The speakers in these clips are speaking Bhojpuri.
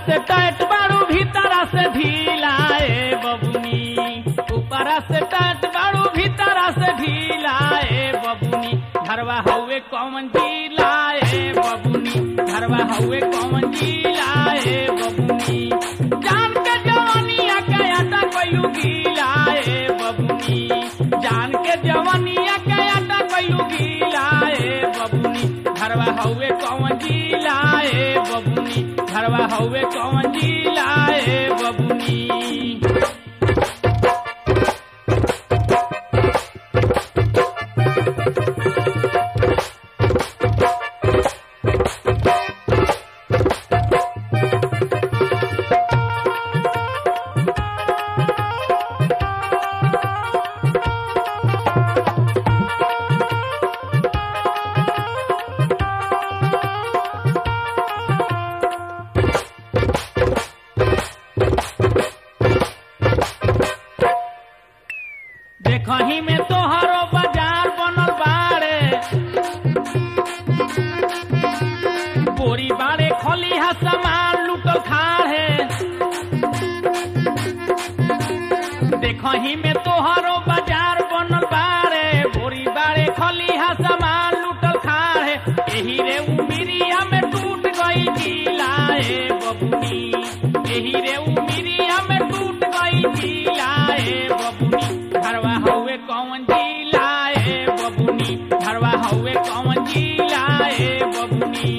से टाइट बाड़ू भीतरा से ढीला ए बबुनी ऊपरा से टाइट बाड़ू भीतरा से ढीला ए बबुनी घरवा हउए कौन जिला ए बबुनी घरवा हउए कौन जिला ए बबुनी जान के जवानिया के आटा कइलू गीला ए बबुनी जान के जवानिया के आटा कइलू गीला ए बबुनी घरवा हउए कौन जिला ए बबुनी घरवा हउए कौन जिला ए बबुनी देखही में तोहरो बाजार बनल बाड़े बोरी बाड़े खलिहा सामान लुटल खाड़े देखही में तोहरो बाजार बनल बाड़े बोरी बाड़े खलिहा सामान लुटल खाड़े एही रे उमिरिया में टूट गई जिला ए बबुनी एही रे उमिरिया में टूट गई जिला ए बबुनी घरवा हउए कौन जिला ए बबुनी घरवा हउए कौन जिला ए बबुनी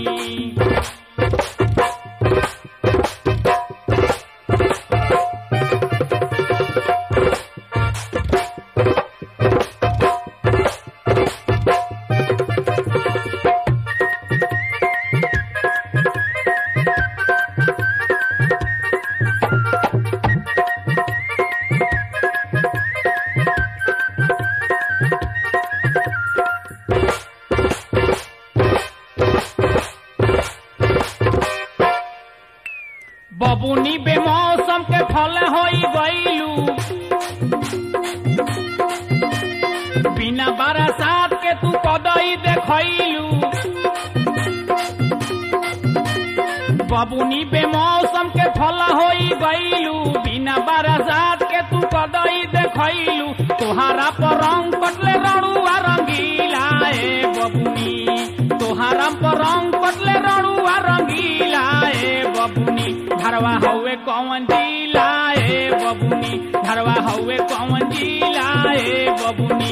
बबुनी बेमौसम के फल होई गईलू बिना बरसात के तू कदई देखैलू बबुनी बेमौसम के फल होई गईलू बिना बरसात के तू कदई देखैलू तोहारा पर रंग कटले रड़ुआ रंगीला ए बबुनी तोहारा पर रंग कटले रड़ुआ रंगीला ए बबुनी घरवा हउए कौन जिला ए बबुनी घरवा हउए कौन जिला ए बबुनी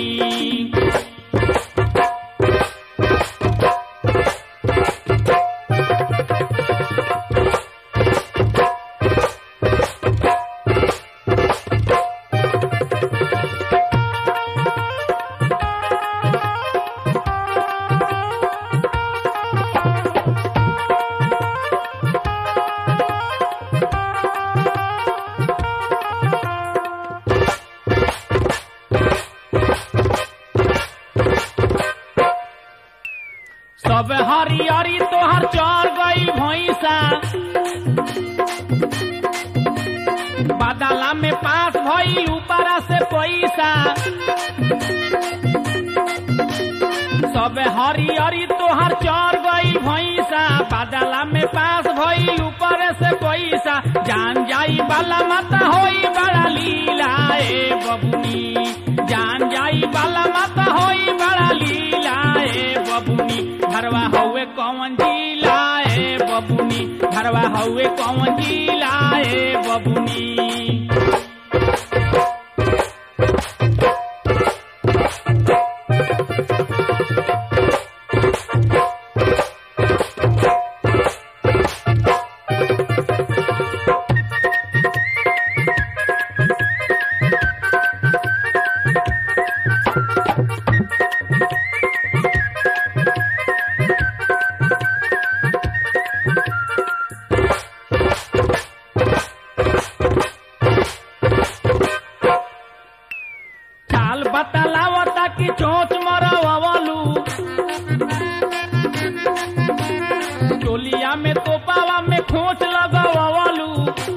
सब हरियरी तोहर चढ़ गई भैंसा बादला में पास भई ऊपरा से पैसा सब हरियरी तोहर चढ़ गई भैंसा बादला में पास भई ऊपर से पैसा जान जाई बाला माता होई बड़ा लीला ए बबुनी जान जाई बाला माता होई बड़ा लीला ए बबुनी घरवा हउए कौन जिला ए बबुनी घरवा हउए कौन जिला ए बबुनी चाल बतलावता कि चोच मरवलू चोलिया में तोपावा में खोच लगवलू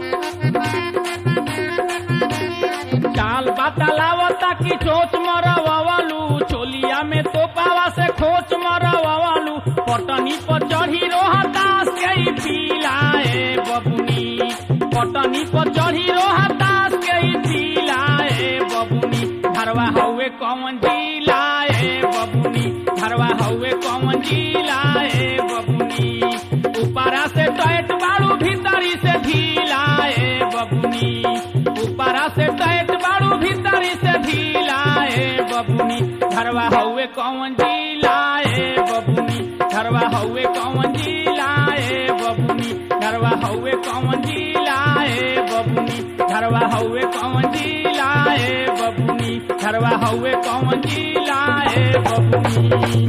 चाल बतलावता कि चोच मरवलू चोलिया में तोपावा से खोच मरवलू पटनी पर चढ़ी रोहतास के पीला ए बबुनी पर चढ़ी रोहतास के ई जिला ए बबुनी घरवा हउए कौन जिला ए बबुनी घरवा हउए कौन जिला ए बबुनी ऊपरा से टैट बाड़ू भीतरी से ढीला ए बबुनी ऊपरा से टैट बाड़ू भीतरी से ढीला ए बबुनी घरवा हउए कौन जिला ए बबुनी घरवा हउए कौन जिला ए बबुनी घरवा हउए कौन जिला ए बबुनी घरवा हउए कौन जिला ए बबुनी घरवा हउए कौन जिला ए बबुनी